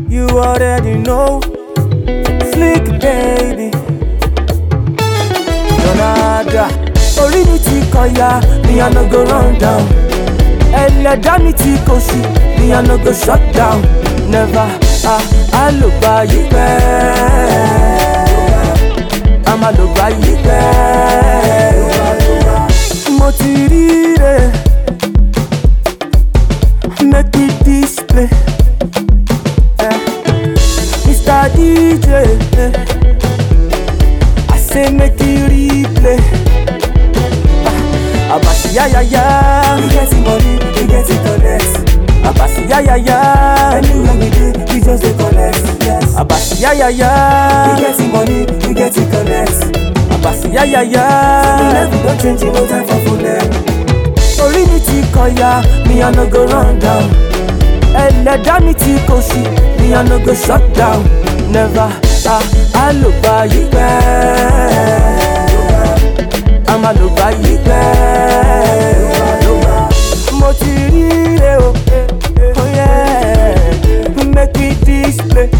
You already know. Slick baby. Donada. Orí mi ti kọ̀yà, mi I no go run down. Ẹlẹ́dá mi ti kò sí, mi I no go shut down. Never, ah, a lò gba yí pẹ́. A máa lò gba yí pẹ́. Mo ti rí rẹ̀, make me display. Eh. Mr. DJ, eh. I say make you replay. Ah, Abasi ya ya ya, we get money, we get it connect. Abasi ya ya ya, anywhere we dey, we just dey connect. Yes. Abasi ya ya ya, we get money, we get it connect. Abasi ya ya ya, we never don change, no time for fullness. Orí mi ti kọ̀yà, mi I no go run down. Ẹlẹ́dá mi ti kò sí, mi I no go shut down. Never, ah, a lò gba yí pẹ́. A máa lò gba yí pẹ́. Mo ti rí rẹ o, oh yeah, make me display.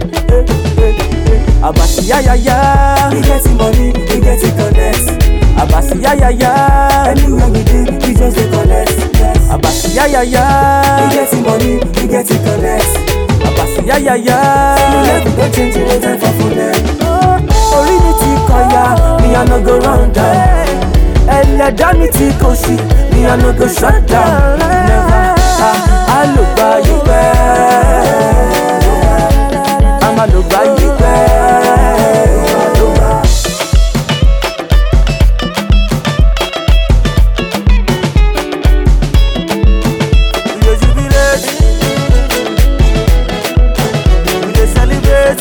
Abasi ya ya ya, we get money, we get it connect. Abasi ya ya ya, anywhere we dey, we just dey connect. Yes. Abasi ya ya ya, we get money, we get it connect. Abasi ya ya ya, we never don change, no time for fullness. Orí mi ti kọ̀yà, mi I no go run down. Ẹlẹ́dá mi ti kò sí, mi I no go shut down. Never, ah, a lò gba yí pẹ́. A máa lò gba yí pẹ́. We dey jubilate, we dey celebrate.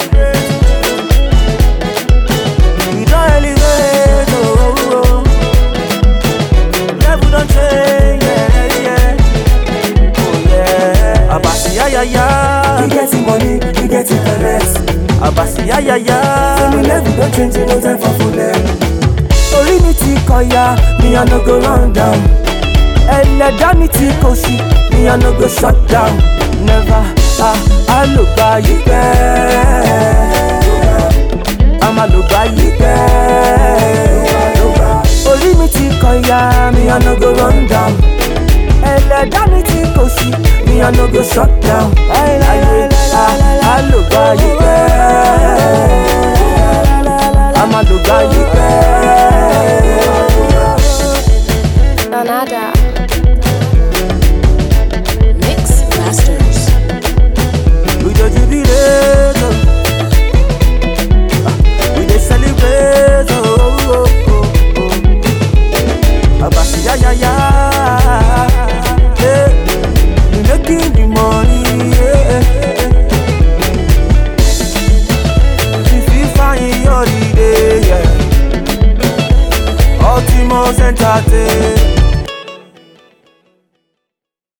We don elevate, oh, oh, oh. Level don change, yeah, yeah. Oh, yeah. Abasi ya ya ya. We get money, we get it connect. Abasi ya ya ya. We level don change, no time for fullness. Orí mi ti kọ̀yà, mi I no go run down. Ẹlẹ́dá mi ti kò sí, mi I no go shut down. Never, ah, a lò gba yí pẹ́. A máa lò gba yí pẹ́. Orí mi ti kọ̀yà, mi I no go run down. Ẹlẹ́dá mi ti kò sí, mi I no go shut down. Hey,